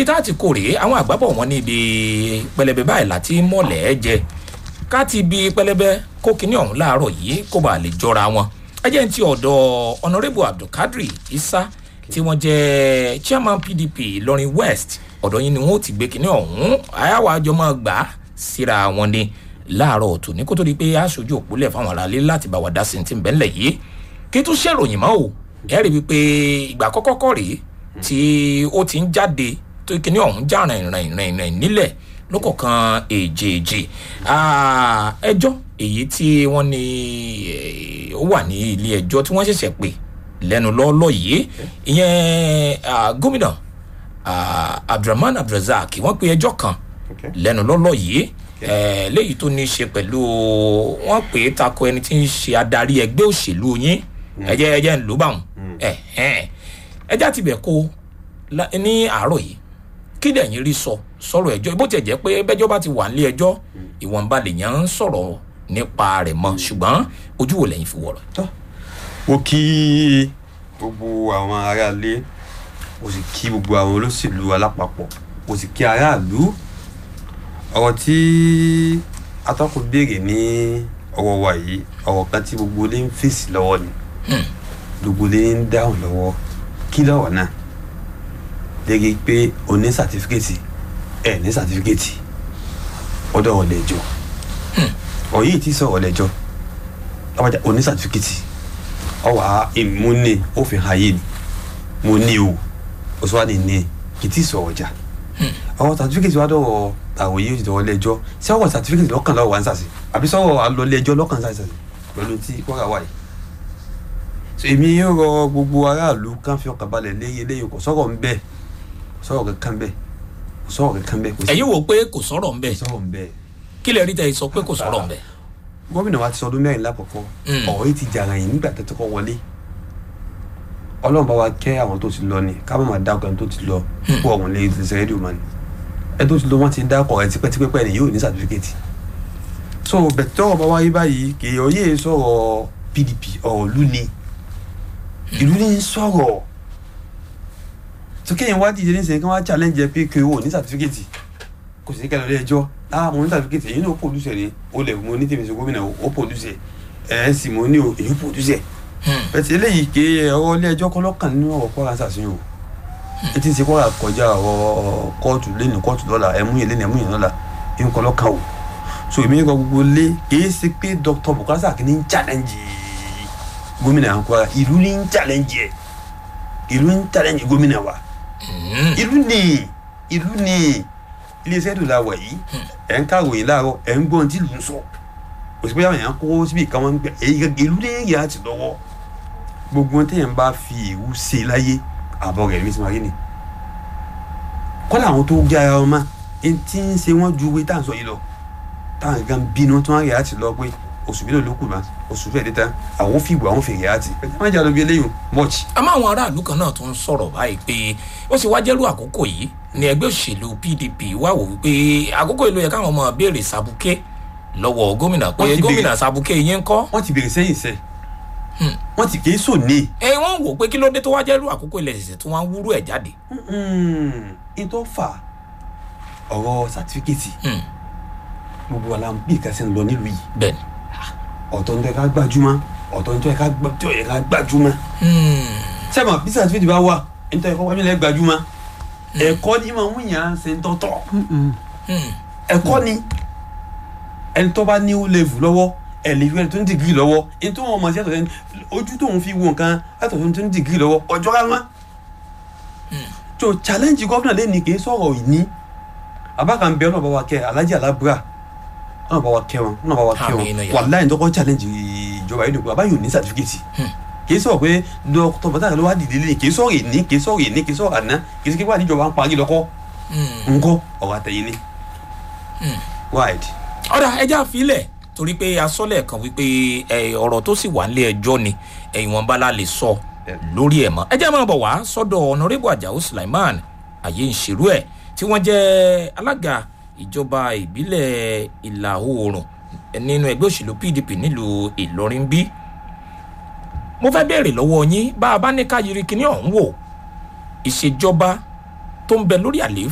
ṣùgbọ́n bí tá a ti kó rèé àwọn àgbábọ̀ wọn níbi pẹlẹbẹ báyìí láti mọ̀lẹ́ jẹ ká ti bi pẹlẹbẹ kó kinní ọ̀hún láàárọ̀ yìí kó bàa lè jọra wọn ẹ jẹ́ ní ti ọ̀dọ̀ honourable abdulkadri isa tí wọ́n jẹ́ chairman pdp ìlọrin west ọ̀dọ̀ yín ni wọ́n ti gbé kinní ọ̀hún àyàwó àjọ máa gbà á síra wọn ni láàárọ̀ ọ̀tún ní kó tó di pé aṣojú òpólẹ̀ fáwọn aráalé láti bá wa dá sí ti ń bẹ́ńlẹ̀ yìí kí tún ṣèròyìn mọ́ o ẹ rí wípé ìgbà kọ́kọ́ kọ́ rèé tí ó ti ń jáde tó kinní ọ̀hún já rìn rìn rìn rìn nílẹ̀ lọ́kọ̀ọ̀kan èjèèjì ẹjọ́ èyí tí wọ́n ní ó wà ní ilé ẹjọ́ tí wọ́n ṣẹ̀ṣẹ̀ pè lẹ́nu lọ́ọ́lọ́ yìí ìyẹn gómìnà abdulrahman abdulrasaq wọ́n pe ẹjọ́ kan lẹ́nu lọ́ọ́lọ́ yìí léyìí tó ní í ṣe pẹ̀lú wọ́n pè é tako ẹni tí ń ṣe adarí ẹgbẹ́ òṣèlú yín ẹjẹ ẹjẹ ń lò bá wọn ẹjẹ àti ibẹ̀ kó ní àárọ̀ yìí kí lẹ́yìn rí sọ sọ̀rọ̀ ẹjọ́ bó tiẹ̀ jẹ́ pé bẹ́jọ́ bá ti wà nílé ẹjọ́ ìwọ̀nba lèèyàn ń sọ̀rọ̀ nípa rẹ̀ mọ́ ṣùgbọ́n ojú wo lẹ́yìn fi wọ̀rọ̀. ó kí gbogbo àwọn aráalé ó sì kí gbogbo àwọn olóṣèlú alápapọ̀ ó sì kí aráàlú ọ̀rọ̀ tí atọ́kùn béèrè ní ọwọ́ wa yìí ọ̀rọ̀ kan tí gbogbo ilé ń fèsì lọ́wọ́ ni gbogbo ilé ń dáhùn lọ́wọ́ kí lọ́wọ́ náà lẹ́gẹ́ pé o ní sàtífíkẹ́tì ẹ̀ ní sàtífíkẹ́tì ọ̀dọ̀ ọ̀lẹ́jọ́ ọ̀ yìí ti sọ ọ̀lẹ́jọ́ ọ̀bàjá o ní sàtífíkẹ́tì ọ̀wà ìmúni ó fi hàn yìí mo ní o o sọ wà ní ní kì í ti sọ ọ̀jà ọ̀wọ́ sàtífíkẹ́tì wà dọ̀wọ́ àwọn yìí ti dọ̀wọ́ lẹ́jọ́ sí ọ̀wọ́ sàtífíkẹ́tì lọ́kàn lọ́wọ́ wà ń sàṣì àbí sọ̀wọ́ àlọ́lẹ́jọ́ lọ́kàn sàṣì pẹ̀lú tí kọ́ra wà yìí èmi yóò rọ gbogbo aráàlú kan fi ọkàn balẹ̀ léyìn eléyìí kò sọ̀rọ̀ ń bẹ́ẹ̀ kò sọ̀rọ̀ kankan bẹ́ẹ̀ kò sọ̀rọ̀ kankan bẹ́ẹ̀. ẹ̀yin wò pé kò sọ̀rọ̀ ń bẹ̀ kò sọ̀rọ̀ ń bẹ́ẹ̀. kí lè rí tẹ̀ sọ pé kò sọ̀rọ̀ ń bẹ̀. gómìnà wa ti sọ ọdún mẹ́rin lákọ̀ọ́kọ́ ọ̀rọ̀ yìí ti jàrà yìí nígbà tó kọ́ wọlé ọlọ́run bá wa kẹ́ àwọn tó ti lọ ni ká má máa dákọ̀ ẹni tó ti lọ púpọ̀ ọ̀hún lè ṣe rédíò mọ́ ni ẹni tó ti lọ wọ́n ti dákọ̀ ẹ̀ tipẹ́tipẹ́ ni yóò ní sàtífíkẹ́tì so bẹ̀tẹ̀ ọ̀rọ̀ bá wáyé báyìí kì í ọyẹ́ sọ̀rọ̀ pdp ọ̀rọ̀ lú ni ìlú ní sọ̀rọ̀ tó kéèyàn wá dìde ní sẹ́yìn kí wọ́n á challenge ẹ pé kí o ní sàtífíkẹ́tì kò sí kẹlẹ́ ọdẹ ẹjọ́ ah mo ní sàtífíkẹ́tì èyí ní o pòdùsẹ̀ ni o lè mo ní tèmi sọ gómìnà o pòdùsẹ̀ ẹ̀ ẹ́ sì mo ní o èyí pòdùsẹ̀ bẹ̀tẹ̀ eléyìí ké ọwọ́ ilé ẹjọ́ kọ́lọ́kàn nínú ọ̀rọ̀ kọ́ra ṣàṣeyàn o ẹ ti ṣe kọ́ra kọjá ọ̀rọ̀ kóòtù lẹ́nu kóòtù lọ́la ẹ̀mú yẹn lẹ́nu ẹ̀mú yẹn lọ́la ẹ̀mú kọ́lọ́kàn o so èmi kọ́ gbogbo lé kìí ṣe pé dr bukasa kì ní challenge gómìnà Kwara ìlú ní challenge ẹ ìlú ní challenge gómìnà wa ìlú ní ìlú ní iléeṣẹ́ tó la wà yìí ẹ̀ ń kàròyìn láàárọ̀ ẹ̀ ń gbọ́n tí ìlú ń sọ òsì pé àwọn èèyàn kó síbi kan wọn gbẹ ìlú ní ìyá ti lọ́wọ́ gbogbo wọn téèyàn bá fi ìwú ṣe láyé àbọ̀ rẹ̀ mísí marí ni kọ́lá àwọn tó gé ara wọn mọ́ ẹni tí ń ṣe wọ́n ju wí tá à ń sọ yìí lọ táwọn gan bínú tí wọ́n rí àti lọ pé oṣù mélòó ló kù mọ́ oṣù fẹ́ẹ́ dé tán àwọn fìgbà àwọn fèrè àti ẹ má jà lọ bí eléyìí much. àmọ́ àwọn aráàlú kan náà tún ń sọ̀rọ̀ báyìí pé ó sì wáá jẹ́rú àkókò yìí ní ẹgbẹ́ òṣèlú pdp wá wò wípé àkókò yìí ló yẹ káwọn ọmọ béèrè sàbùkẹ́ lọ́wọ́ gómìnà pé gómìnà sàbùkẹ́ yín ń kọ́. wọ́n ti béèrè sẹ́yìn sẹ́ wọ́n ti kì í sò ní. ẹ wọ́n wò pé kí ló dé tó wá jẹ́rú àkókò ilẹ̀ ṣẹ̀ṣẹ̀ tó wọ́n wúrú ẹ̀ jáde. n tó fà ọ̀rọ̀ sàtífíkẹ́tì gbogbo ala bí ìkàsí ń lọ nílùú yìí. bẹ́ẹ̀ni. ọ̀tọ̀ nítorí ká gbajúmọ̀ ọ̀tọ̀ nítorí ká gbajúmọ̀. sẹ́mọ̀ bí sàtífíkẹ́tì bá wà nítorí ká wájú lẹ́ gbajúmọ̀ ẹ̀kọ́ ni máa ń yàn án ṣe ń tọ́tọ̀ ẹ̀kọ́ ni ẹni tó bá ní ó level lọ́wọ́ ẹ̀ lè fi ẹni tó ń dìgírì lọ́wọ́ ẹni tó wọn mọ̀ sí ẹ̀tọ́ sẹ́ni ojú tóun fi wo nǹkan ẹ̀tọ́ tó ń dìgírì lọ́wọ́ ọjọ́ ká wọn. tó challenge gómìnà lẹ́ni kì í sọ̀rọ̀ ìní abákan bẹ́ẹ̀ náà bá wa kẹ́ alájí alábúrà náà bá wa kẹ́ wọn náà bá wa kẹ́ wọn wàláyé tó kọ́ challenge ìjọba yìí nìkan abáyọ̀ ní certificate kì í sọ̀rọ̀ pé dọ́kítọ̀ bàtà ló wá dìde lé kì í sọ̀rọ̀ ìní kì í sọ̀rọ̀ ìní kì í sọ̀rọ̀ àná kì í sọ̀rọ̀ ìwà níjọba ń parí lọ́kọ́ ńkọ́ ọ̀rọ̀ àtẹ̀yìn ni wide. ọ̀rọ̀ ẹja àfilẹ̀ torí pé asọ́lẹ̀ kan wípé ọ̀rọ̀ tó sì wà nílé ẹjọ́ ni ìwọ̀nba la lè sọ lórí ẹ̀ mọ́ ẹjẹ́ máa bọ̀ wá sọ́dọ̀ ọ̀nàrẹ́bù àjàó sulaiman àyè ń ṣerú ẹ̀ tí wọ́n jẹ́ alága ìjọba ìbílẹ̀ ìlà oòrùn nínú ẹgbẹ́ òṣèlú pdp nílùú ìlọrin bí mo fẹ́ béèrè lọ́wọ́ yín bá a bá ní ká yiri kíní ọ̀hún wò ìṣèjọba tó ń bẹ lórí àlééfà